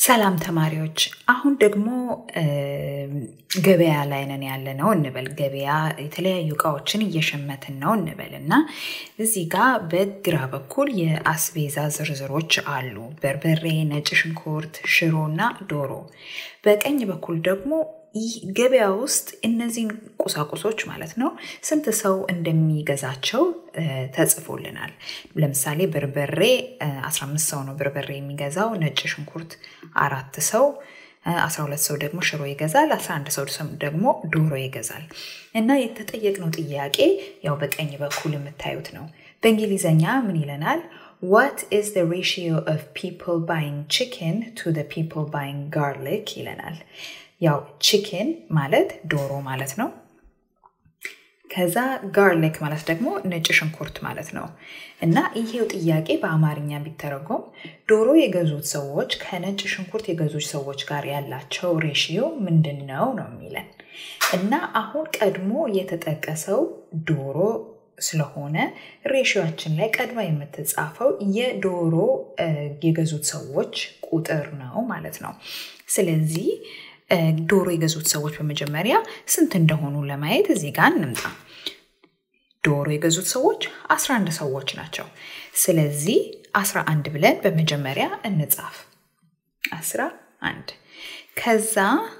ሰላም ተማሪዎች፣ አሁን ደግሞ ገበያ ላይ ነን ያለ ነው እንበል። ገበያ የተለያዩ እቃዎችን እየሸመትን ነው እንበል እና እዚህ ጋር በግራ በኩል የአስቤዛ ዝርዝሮች አሉ። በርበሬ፣ ነጭ ሽንኩርት፣ ሽሮ እና ዶሮ። በቀኝ በኩል ደግሞ ይህ ገበያ ውስጥ እነዚህን ቁሳቁሶች ማለት ነው ስንት ሰው እንደሚገዛቸው ተጽፎልናል። ለምሳሌ በርበሬ 15 ሰው ነው በርበሬ የሚገዛው። ነጭ ሽንኩርት አራት ሰው፣ 12 ሰው ደግሞ ሽሮ ይገዛል። 11 ሰው ደግሞ ዶሮ ይገዛል። እና የተጠየቅነው ጥያቄ ያው በቀኝ በኩል የምታዩት ነው። በእንግሊዘኛ ምን ይለናል? What is the ratio of people buying chicken to the people buying garlic ይለናል። ያው ቺክን ማለት ዶሮ ማለት ነው። ከዛ ጋርሊክ ማለት ደግሞ ነጭ ሽንኩርት ማለት ነው። እና ይሄው ጥያቄ በአማርኛ ቢተረጎም ዶሮ የገዙት ሰዎች ከነጭ ሽንኩርት የገዙት ሰዎች ጋር ያላቸው ሬሽዮ ምንድን ነው ነው የሚለን እና አሁን ቀድሞ የተጠቀሰው ዶሮ ስለሆነ ሬሽዮችን ላይ ቀድማ የምትጻፈው የዶሮ የገዙት ሰዎች ቁጥር ነው ማለት ነው። ስለዚህ ዶሮ የገዙት ሰዎች በመጀመሪያ ስንት እንደሆኑ ለማየት እዚህ ጋር እንምጣ። ዶሮ የገዙት ሰዎች 11 ሰዎች ናቸው። ስለዚህ 11 ብለን በመጀመሪያ እንጻፍ። 11 ከዛ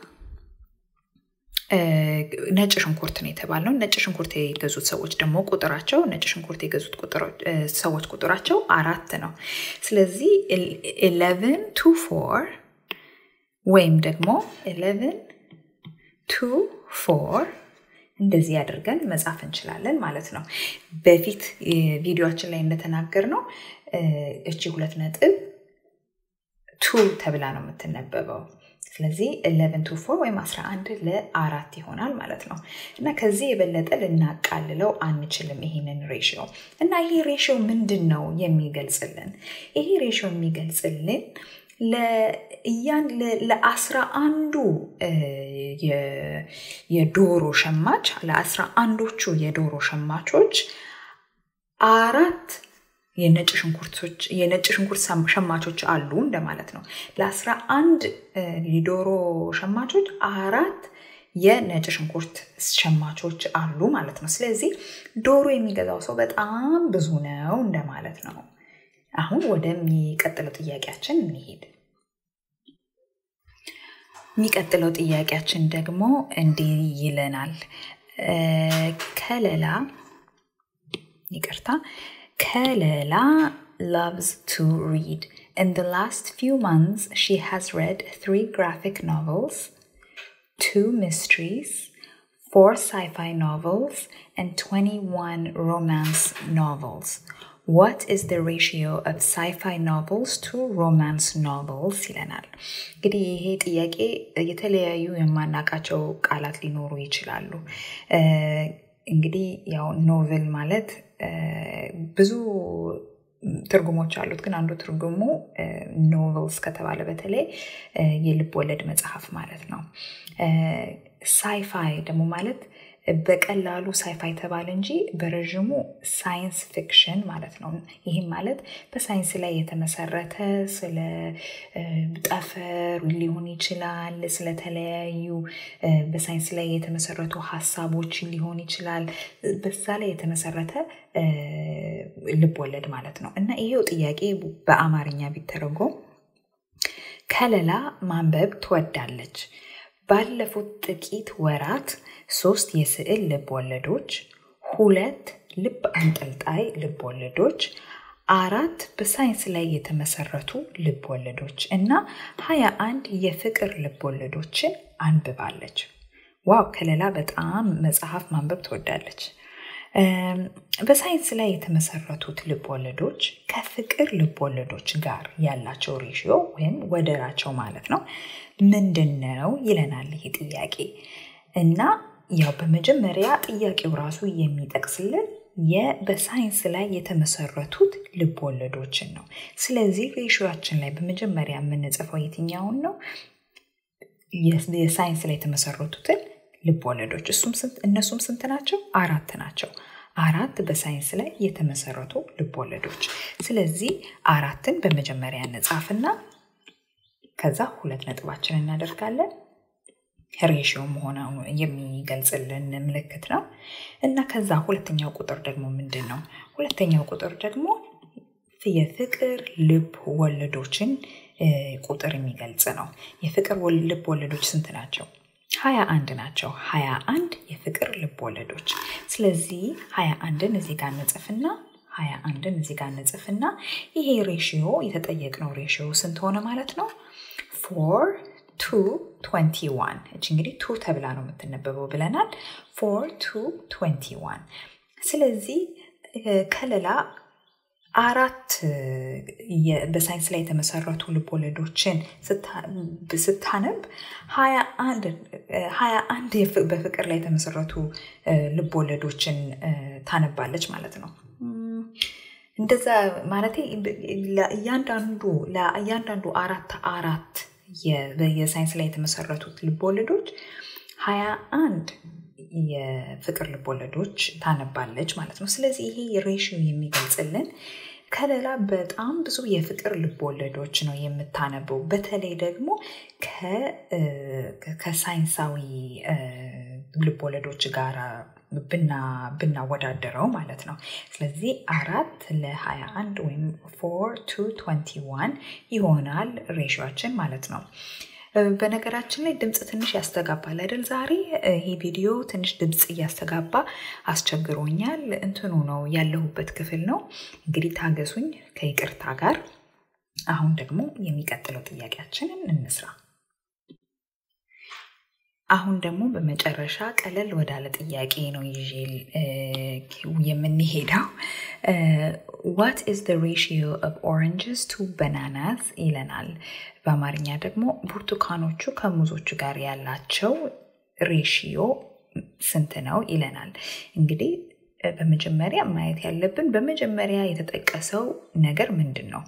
ነጭ ሽንኩርት ነው የተባለው። ነጭ ሽንኩርት የገዙት ሰዎች ደግሞ ቁጥራቸው ነጭ ሽንኩርት የገዙት ሰዎች ቁጥራቸው አራት ነው። ስለዚህ ኢሌቨን ቱ ፎር ወይም ደግሞ ኢሌቨን ቱ ፎር እንደዚህ አድርገን መጻፍ እንችላለን ማለት ነው። በፊት ቪዲዮችን ላይ እንደተናገር ነው እቺ ሁለት ነጥብ ቱ ተብላ ነው የምትነበበው። ስለዚህ ኢሌቨን ቱ ፎር ወይም 11 ለአራት ይሆናል ማለት ነው። እና ከዚህ የበለጠ ልናቃልለው አንችልም ይሄንን ሬሽዮ። እና ይሄ ሬሽዮ ምንድን ነው የሚገልጽልን? ይሄ ሬሽዮ የሚገልጽልን ለእያን ለአስራ አንዱ የዶሮ ሸማች ለአስራ አንዶቹ የዶሮ ሸማቾች አራት የነጭ ሽንኩርቶች የነጭ ሽንኩርት ሸማቾች አሉ እንደማለት ነው። ለአስራ አንድ የዶሮ ሸማቾች አራት የነጭ ሽንኩርት ሸማቾች አሉ ማለት ነው። ስለዚህ ዶሮ የሚገዛው ሰው በጣም ብዙ ነው እንደማለት ነው። አሁን ወደሚቀጥለው ጥያቄያችን እንሄድ። የሚቀጥለው ጥያቄያችን ደግሞ እንዲህ ይለናል። ከለላ ይቅርታ፣ ከለላ loves to read. In the last few months, she has read three graphic novels, two mysteries, four sci-fi novels, and 21 romance novels. What is the ratio of sci-fi novels to romance novels ይለናል። እንግዲህ ይሄ ጥያቄ የተለያዩ የማናቃቸው ቃላት ሊኖሩ ይችላሉ። እንግዲህ ያው ኖቨል ማለት ብዙ ትርጉሞች አሉት። ግን አንዱ ትርጉሙ ኖቨልስ ከተባለ በተለይ የልብ ወለድ መጽሐፍ ማለት ነው። ሳይፋይ ደግሞ ማለት በቀላሉ ሳይፋይ ተባለ እንጂ በረዥሙ ሳይንስ ፊክሽን ማለት ነው። ይህም ማለት በሳይንስ ላይ የተመሰረተ ስለ ጠፈር ሊሆን ይችላል፣ ስለተለያዩ በሳይንስ ላይ የተመሰረቱ ሀሳቦች ሊሆን ይችላል። በዛ ላይ የተመሰረተ ልብ ወለድ ማለት ነው እና ይሄው ጥያቄ በአማርኛ ቢተረጎም ከለላ ማንበብ ትወዳለች። ባለፉት ጥቂት ወራት ሶስት የስዕል ልብ ወለዶች፣ ሁለት ልብ አንጠልጣይ ልብ ወለዶች፣ አራት በሳይንስ ላይ የተመሰረቱ ልብ ወለዶች እና ሀያ አንድ የፍቅር ልብ ወለዶችን አንብባለች። ዋው ከለላ በጣም መጽሐፍ ማንበብ ትወዳለች። በሳይንስ ላይ የተመሰረቱት ልብ ወለዶች ከፍቅር ልብ ወለዶች ጋር ያላቸው ሬሽዮ ወይም ወደራቸው ማለት ነው ምንድን ነው ይለናል ይህ ጥያቄ እና ያው በመጀመሪያ ጥያቄው ራሱ የሚጠቅስልን በሳይንስ ላይ የተመሰረቱት ልብ ወለዶችን ነው። ስለዚህ ሬሽዮችን ላይ በመጀመሪያ የምንጽፈው የትኛውን ነው? የሳይንስ ላይ የተመሰረቱትን ልብ ወለዶች። እነሱም ስንት ናቸው? አራት ናቸው። አራት በሳይንስ ላይ የተመሰረቱ ልብ ወለዶች። ስለዚህ አራትን በመጀመሪያ እንጻፍና ከዛ ሁለት ነጥባችን እናደርጋለን። ሬሽዮ መሆኑ የሚገልጽልን ምልክት ነው እና ከዛ ሁለተኛው ቁጥር ደግሞ ምንድን ነው? ሁለተኛው ቁጥር ደግሞ የፍቅር ልብ ወለዶችን ቁጥር የሚገልጽ ነው። የፍቅር ልብ ወለዶች ስንት ናቸው? ሀያ አንድ ናቸው። ሀያ አንድ የፍቅር ልብ ወለዶች። ስለዚህ ሀያ አንድን እዚህ ጋር እንጽፍና ሀያ አንድን እዚህ ጋር እንጽፍና ይሄ ሬሽዮ የተጠየቅነው ሬሽዮ ስንት ሆነ ማለት ነው? ፎር ቱ ትወንቲ ዋን እች እንግዲህ ቱ ተብላ ነው የምትነበበው ብለናል። ፎር ቱ ትወንቲ ዋን ስለዚህ ከለላ አራት በሳይንስ ላይ የተመሰረቱ ልቦለዶችን ስታነብ ሀያ አንድ በፍቅር ላይ የተመሰረቱ ልቦለዶችን ታነባለች ማለት ነው። እንደዛ ማለት እያንዳንዱ ለእያንዳንዱ አራት አራት የሳይንስ ላይ የተመሰረቱት ልቦለዶች ሀያ አንድ የፍቅር ልቦለዶች ታነባለች ማለት ነው። ስለዚህ ይሄ ሬሽዮ የሚገልጽልን ከለላ በጣም ብዙ የፍቅር ልቦለዶች ነው የምታነበው። በተለይ ደግሞ ከሳይንሳዊ ልቦለዶች ጋር ብናወዳደረው ማለት ነው። ስለዚህ አራት ለሀያ አንድ ወይም ፎር ቱ ትወንቲ ዋን ይሆናል ሬሽዮችን ማለት ነው። በነገራችን ላይ ድምፅ ትንሽ ያስተጋባል አይደል? ዛሬ ይሄ ቪዲዮ ትንሽ ድምፅ እያስተጋባ አስቸግሮኛል። እንትኑ ነው ያለሁበት ክፍል ነው። እንግዲህ ታገሱኝ ከይቅርታ ጋር። አሁን ደግሞ የሚቀጥለው ጥያቄያችንን እንስራ። አሁን ደግሞ በመጨረሻ ቀለል ወዳለ ጥያቄ ነው ይዤ የምንሄደው። ዋት ኢዝ ዘ ሬሽዮ ኦፍ ኦረንጅስ ቱ በናናስ ይለናል። በአማርኛ ደግሞ ብርቱካኖቹ ከሙዞቹ ጋር ያላቸው ሬሽዮ ስንት ነው ይለናል። እንግዲህ በመጀመሪያ ማየት ያለብን በመጀመሪያ የተጠቀሰው ነገር ምንድን ነው?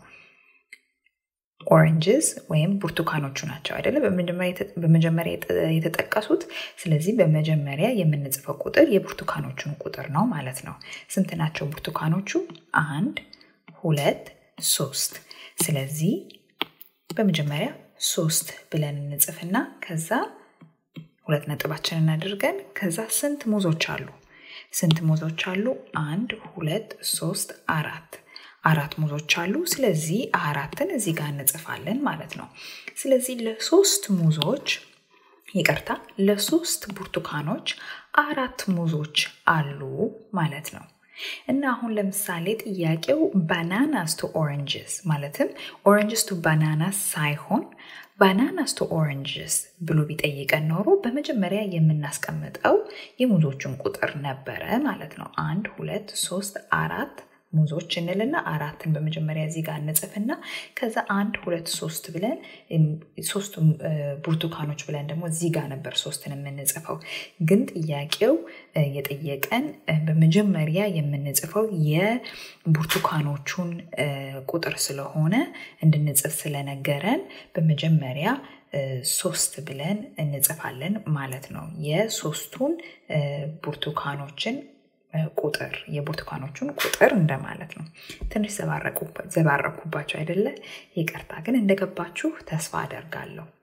ኦረንጅስ ወይም ብርቱካኖቹ ናቸው አይደለ? በመጀመሪያ የተጠቀሱት። ስለዚህ በመጀመሪያ የምንጽፈው ቁጥር የብርቱካኖቹን ቁጥር ነው ማለት ነው። ስንት ናቸው ብርቱካኖቹ? አንድ፣ ሁለት፣ ሶስት። ስለዚህ በመጀመሪያ ሶስት ብለን እንጽፍና ከዛ ሁለት ነጥባችንን አድርገን ከዛ ስንት ሙዞች አሉ? ስንት ሙዞች አሉ? አንድ፣ ሁለት፣ ሶስት፣ አራት አራት ሙዞች አሉ። ስለዚህ አራትን እዚህ ጋር እንጽፋለን ማለት ነው። ስለዚህ ለሶስት ሙዞች ይቅርታ፣ ለሶስት ብርቱካኖች አራት ሙዞች አሉ ማለት ነው። እና አሁን ለምሳሌ ጥያቄው ባናናስ ቱ ኦረንጅስ ማለትም ኦረንጅስ ቱ ባናናስ ሳይሆን ባናናስ ቱ ኦረንጅስ ብሎ ቢጠይቀን ኖሮ በመጀመሪያ የምናስቀምጠው የሙዞቹን ቁጥር ነበረ ማለት ነው። አንድ፣ ሁለት፣ ሶስት፣ አራት ሙዞች እንልና አራትን በመጀመሪያ እዚህ ጋር እንጽፍና ከዛ አንድ ሁለት ሶስት ብለን ሶስቱ ብርቱካኖች ብለን ደግሞ እዚህ ጋር ነበር ሶስትን የምንጽፈው። ግን ጥያቄው የጠየቀን በመጀመሪያ የምንጽፈው የብርቱካኖቹን ቁጥር ስለሆነ እንድንጽፍ ስለነገረን በመጀመሪያ ሶስት ብለን እንጽፋለን ማለት ነው። የሶስቱን ብርቱካኖችን ቁጥር የብርቱካኖቹን ቁጥር እንደማለት ነው። ትንሽ ዘባረኩባቸው አይደለ? ይቅርታ ግን እንደገባችሁ ተስፋ አደርጋለሁ።